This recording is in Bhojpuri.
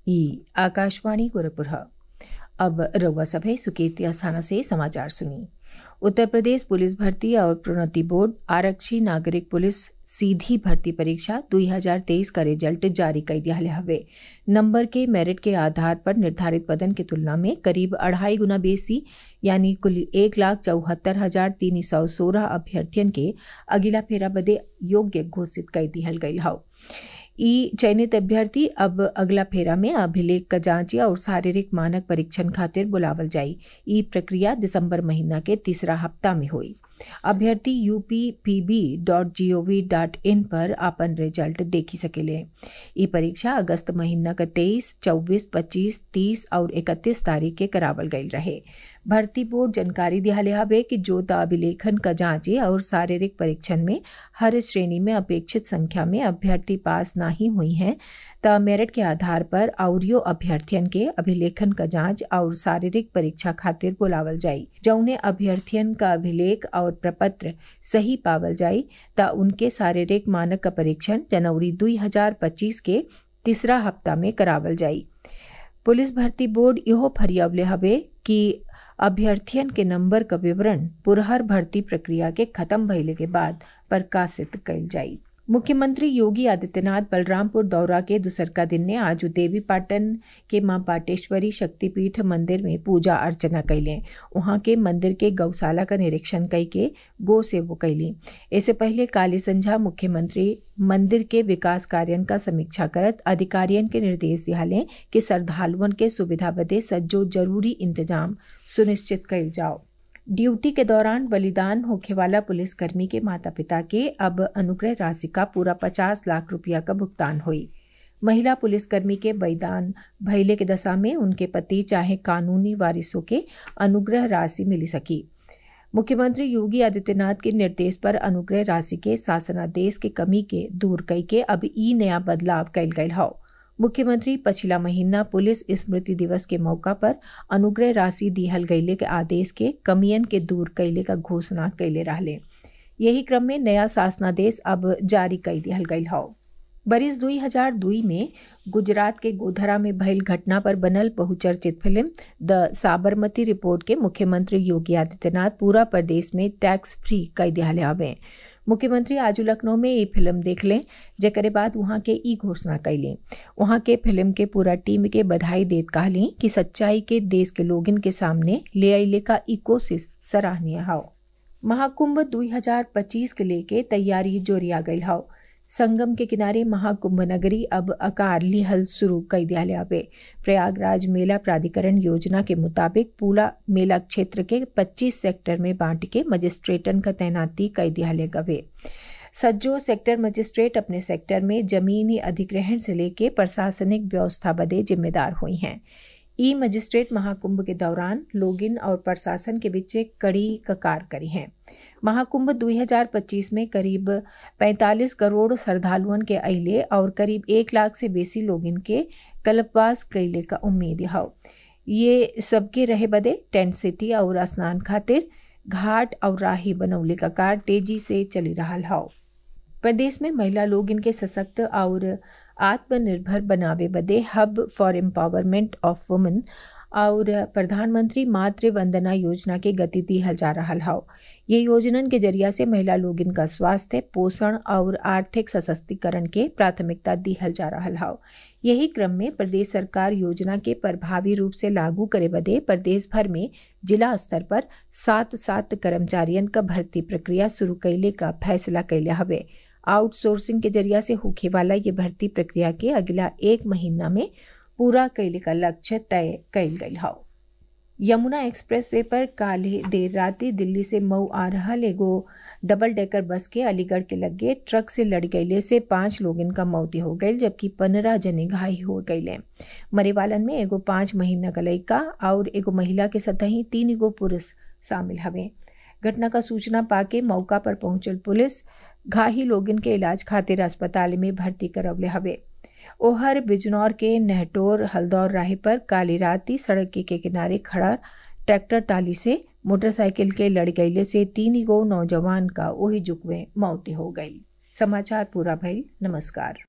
ई आकाशवाणी गोरखपुर है। अब रउआ सभे सुकीर्ति अस्थाना से समाचार सुनी उत्तर प्रदेश पुलिस भर्ती और प्रोन्नति बोर्ड आरक्षी नागरिक पुलिस सीधी भर्ती परीक्षा 2023 का रिजल्ट जारी कर दिया हवे नंबर के मेरिट के आधार पर निर्धारित पदन की तुलना में करीब अढ़ाई गुना बेसी यानी कुल एक लाख चौहत्तर हजार तीन सौ सोलह अभ्यर्थियन के अगिला फेरा बदे योग्य घोषित कर दिहल गई हौ ई चयनित अभ्यर्थी अब अगला फेरा में अभिलेख का जांच और शारीरिक मानक परीक्षण खातिर बुलावल जाई ई प्रक्रिया दिसंबर महीना के तीसरा हफ्ता में हुई अभ्यर्थी UP PB dot G O V dot in पर अपन रिजल्ट देखी सकेले ई परीक्षा अगस्त महीना का तेईस चौबीस पच्चीस तीस और इकतीस तारीख के करावल गई रहे भर्ती बोर्ड जानकारी दिहाले हवे कि जोता अभिलेखन का जांचे और शारीरिक परीक्षण में हर श्रेणी में अपेक्षित संख्या में अभ्यर्थी पास नहीं हुई हैं त मेरिट के आधार पर औरियो अभ्यर्थियन के अभिलेखन का जांच और शारीरिक परीक्षा खातिर बुलावल जाई जौने अभ्यर्थियन का अभिलेख और प्रपत्र सही पावल जाई त उनके शारीरिक मानक का परीक्षण जनवरी 2025 के तीसरा हफ्ता में करावल जाई पुलिस भर्ती बोर्ड इहो फरियावले हवे कि अभ्यर्थियन के नंबर का विवरण पुरहर भर्ती प्रक्रिया के खत्म भइले के बाद प्रकाशित कइल जाई मुख्यमंत्री योगी आदित्यनाथ बलरामपुर दौरा के दूसरका दिन ने आज देवी पाटन के मां पाटेश्वरी शक्तिपीठ मंदिर में पूजा अर्चना कैले वहां के मंदिर के गौशाला का निरीक्षण कई के गो सेवो कैली इससे पहले काली संझा मुख्यमंत्री मंदिर के विकास कार्यन का समीक्षा करत अधिकारियन के निर्देश दिहाले कि श्रद्धालुअन के सुविधा बदे सज्जो जरूरी इंतजाम सुनिश्चित कइल जाओ ड्यूटी के दौरान बलिदान होखे वाला पुलिसकर्मी के माता पिता के अब अनुग्रह राशि का पूरा पचास लाख रुपया का भुगतान हुई महिला पुलिसकर्मी के बलिदान भैले के दशा में उनके पति चाहे कानूनी वारिसों के अनुग्रह राशि मिली सकी मुख्यमंत्री योगी आदित्यनाथ के निर्देश पर अनुग्रह राशि के शासनादेश के कमी के दूर कई के अब ई नया बदलाव कैल गयल हौ मुख्यमंत्री पिछला महीना पुलिस स्मृति दिवस के मौका पर अनुग्रह राशि दिहल गईले के आदेश के कमियन के दूर कैले का घोषणा कैले रहले यही क्रम में नया शासनादेश अब जारी कर दिहल गईल हौ बरिस 2002 में गुजरात के गोधरा में भइल घटना पर बनल बहुचर्चित फिल्म द साबरमती रिपोर्ट के मुख्यमंत्री योगी आदित्यनाथ पूरा प्रदेश में टैक्स फ्री कर दिहाले हवे मुख्यमंत्री आज लखनऊ में ये फिल्म देख लें जकरे बाद वहाँ के ई घोषणा कैली वहाँ के फिल्म के पूरा टीम के बधाई देत कहली कि सच्चाई के देश के लोगन के सामने ले अले का ई कोशिश सराहनीय हौ महाकुंभ 2025 के लेके तैयारी जोरिया गई हौ संगम के किनारे महाकुंभ नगरी अब अकार लिहल शुरू कर दिया हवे प्रयागराज मेला प्राधिकरण योजना के मुताबिक पूरा मेला क्षेत्र के 25 सेक्टर में बांट के मजिस्ट्रेटन का तैनाती कर दिया गवे सज्जो सेक्टर मजिस्ट्रेट अपने सेक्टर में जमीनी अधिग्रहण से लेके प्रशासनिक व्यवस्था बदे जिम्मेदार हुई हैं ई मजिस्ट्रेट महाकुंभ के दौरान लोगिन और प्रशासन के बीच कड़ी ककार करी हैं महाकुंभ 2025 में करीब 45 करोड़ श्रद्धालुअन के अले और करीब एक लाख से बेसी लोगन के कल्पवास कैले का उम्मीद हौ ये सबके रहे बदे टेंट सिटी और स्नान खातिर घाट और राही बनौले का कार तेजी से चली रहा हौ प्रदेश में महिला लोग इनके सशक्त और आत्मनिर्भर बनावे बदे हब फॉर एम्पावरमेंट ऑफ वुमेन और प्रधानमंत्री मातृ वंदना योजना के गति दिहल जा रहा हौ ये योजनन के जरिया से महिला लोग इनका स्वास्थ्य पोषण और आर्थिक सशक्तिकरण के प्राथमिकता दिहल जा रहा हौ यही क्रम में प्रदेश सरकार योजना के प्रभावी रूप से लागू करे बदे प्रदेश भर में जिला स्तर पर सात सात कर्मचारियन का भर्ती प्रक्रिया शुरू कैले का फैसला कैले हवे आउटसोर्सिंग के जरिया से होखे वाला ये भर्ती प्रक्रिया के अगला एक महीना में पूरा कैले का लक्ष्य तय कैल गई हौ यमुना एक्सप्रेस वे पर काले देर राति दिल्ली से मऊ आ रहा एगो डबल डेकर बस के अलीगढ़ के लगे ट्रक से लड़ गईले से पांच लोगन का मौत हो गई जबकि पंद्रह जने घायल हो गईले मरे वालन में एगो पांच महीना का लड़का और एगो महिला के सतही तीन गो पुरुष शामिल हवे घटना का सूचना पाके मौका पर पहुंचल पुलिस घाही लोगन के इलाज खातिर अस्पताल में भर्ती करवले हवे ओहर बिजनौर के नहटोर हल्दौर राह पर काली राती सड़क के किनारे खड़ा ट्रैक्टर टाली से मोटरसाइकिल के लड़ गईले से तीन गो नौजवान का ओही जुकवे मौत हो गई समाचार पूरा भइल नमस्कार